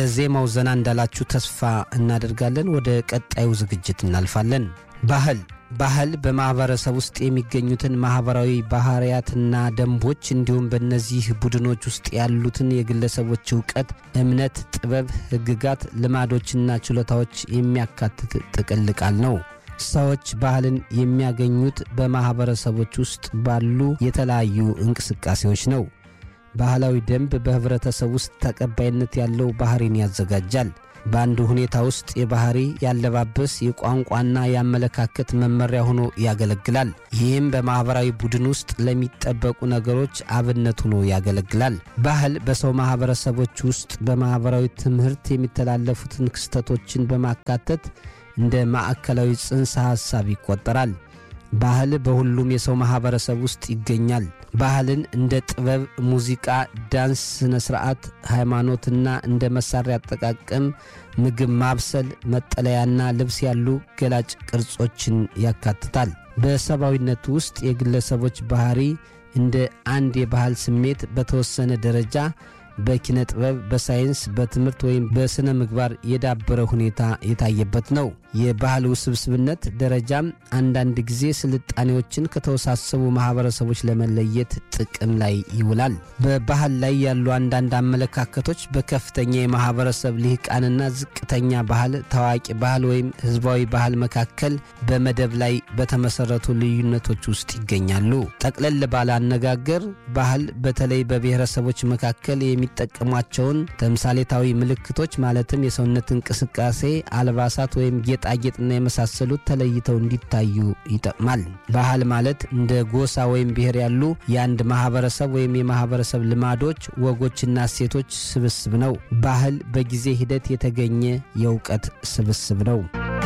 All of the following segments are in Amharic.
በዜማው ዘና እንዳላችሁ ተስፋ እናደርጋለን። ወደ ቀጣዩ ዝግጅት እናልፋለን። ባህል ባህል በማህበረሰብ ውስጥ የሚገኙትን ማህበራዊ ባህሪያትና ደንቦች እንዲሁም በእነዚህ ቡድኖች ውስጥ ያሉትን የግለሰቦች እውቀት፣ እምነት፣ ጥበብ፣ ሕግጋት፣ ልማዶችና ችሎታዎች የሚያካትት ጥቅል ቃል ነው። ሰዎች ባህልን የሚያገኙት በማህበረሰቦች ውስጥ ባሉ የተለያዩ እንቅስቃሴዎች ነው። ባህላዊ ደንብ በህብረተሰብ ውስጥ ተቀባይነት ያለው ባህሪን ያዘጋጃል። በአንድ ሁኔታ ውስጥ የባህሪ፣ ያለባበስ፣ የቋንቋና የአመለካከት መመሪያ ሆኖ ያገለግላል። ይህም በማኅበራዊ ቡድን ውስጥ ለሚጠበቁ ነገሮች አብነት ሆኖ ያገለግላል። ባህል በሰው ማኅበረሰቦች ውስጥ በማኅበራዊ ትምህርት የሚተላለፉትን ክስተቶችን በማካተት እንደ ማዕከላዊ ጽንሰ ሐሳብ ይቆጠራል። ባህል በሁሉም የሰው ማኅበረሰብ ውስጥ ይገኛል። ባህልን እንደ ጥበብ፣ ሙዚቃ፣ ዳንስ፣ ሥነ ሥርዓት፣ ሃይማኖትና እንደ መሣሪያ አጠቃቀም፣ ምግብ ማብሰል፣ መጠለያና ልብስ ያሉ ገላጭ ቅርጾችን ያካትታል። በሰብአዊነት ውስጥ የግለሰቦች ባህሪ እንደ አንድ የባህል ስሜት በተወሰነ ደረጃ በኪነ ጥበብ፣ በሳይንስ፣ በትምህርት ወይም በሥነ ምግባር የዳበረ ሁኔታ የታየበት ነው። የባህል ውስብስብነት ደረጃም አንዳንድ ጊዜ ስልጣኔዎችን ከተወሳሰቡ ማኅበረሰቦች ለመለየት ጥቅም ላይ ይውላል። በባህል ላይ ያሉ አንዳንድ አመለካከቶች በከፍተኛ የማኅበረሰብ ልሂቃንና ዝቅተኛ ባህል፣ ታዋቂ ባህል ወይም ሕዝባዊ ባህል መካከል በመደብ ላይ በተመሠረቱ ልዩነቶች ውስጥ ይገኛሉ። ጠቅለል ባለ አነጋገር ባህል በተለይ በብሔረሰቦች መካከል የሚጠቀሟቸውን ተምሳሌታዊ ምልክቶች ማለትም የሰውነት እንቅስቃሴ፣ አልባሳት ወይም ጌጣጌጥና የመሳሰሉት ተለይተው እንዲታዩ ይጠቅማል። ባህል ማለት እንደ ጎሳ ወይም ብሔር ያሉ የአንድ ማህበረሰብ ወይም የማህበረሰብ ልማዶች፣ ወጎችና እሴቶች ስብስብ ነው። ባህል በጊዜ ሂደት የተገኘ የእውቀት ስብስብ ነው።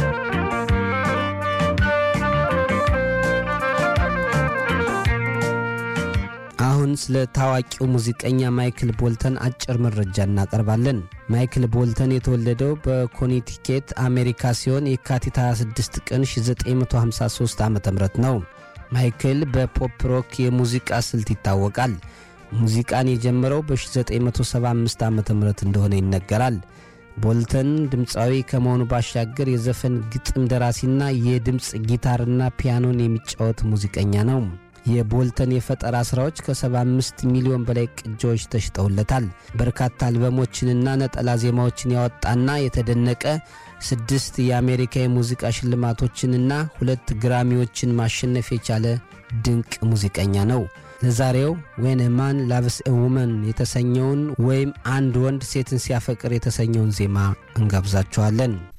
አሁን ስለ ታዋቂው ሙዚቀኛ ማይክል ቦልተን አጭር መረጃ እናቀርባለን። ማይክል ቦልተን የተወለደው በኮኔቲኬት አሜሪካ ሲሆን የካቲት 26 ቀን 1953 ዓ ም ነው። ማይክል በፖፕ ሮክ የሙዚቃ ስልት ይታወቃል። ሙዚቃን የጀመረው በ1975 ዓ ም እንደሆነ ይነገራል። ቦልተን ድምፃዊ ከመሆኑ ባሻገር የዘፈን ግጥም ደራሲና የድምፅ ጊታርና ፒያኖን የሚጫወት ሙዚቀኛ ነው። የቦልተን የፈጠራ ሥራዎች ከ75 ሚሊዮን በላይ ቅጂዎች ተሽጠውለታል። በርካታ አልበሞችንና ነጠላ ዜማዎችን ያወጣና የተደነቀ ስድስት የአሜሪካ የሙዚቃ ሽልማቶችንና ሁለት ግራሚዎችን ማሸነፍ የቻለ ድንቅ ሙዚቀኛ ነው። ለዛሬው ዌን ማን ላቭስ ኤ ውመን የተሰኘውን ወይም አንድ ወንድ ሴትን ሲያፈቅር የተሰኘውን ዜማ እንጋብዛችኋለን።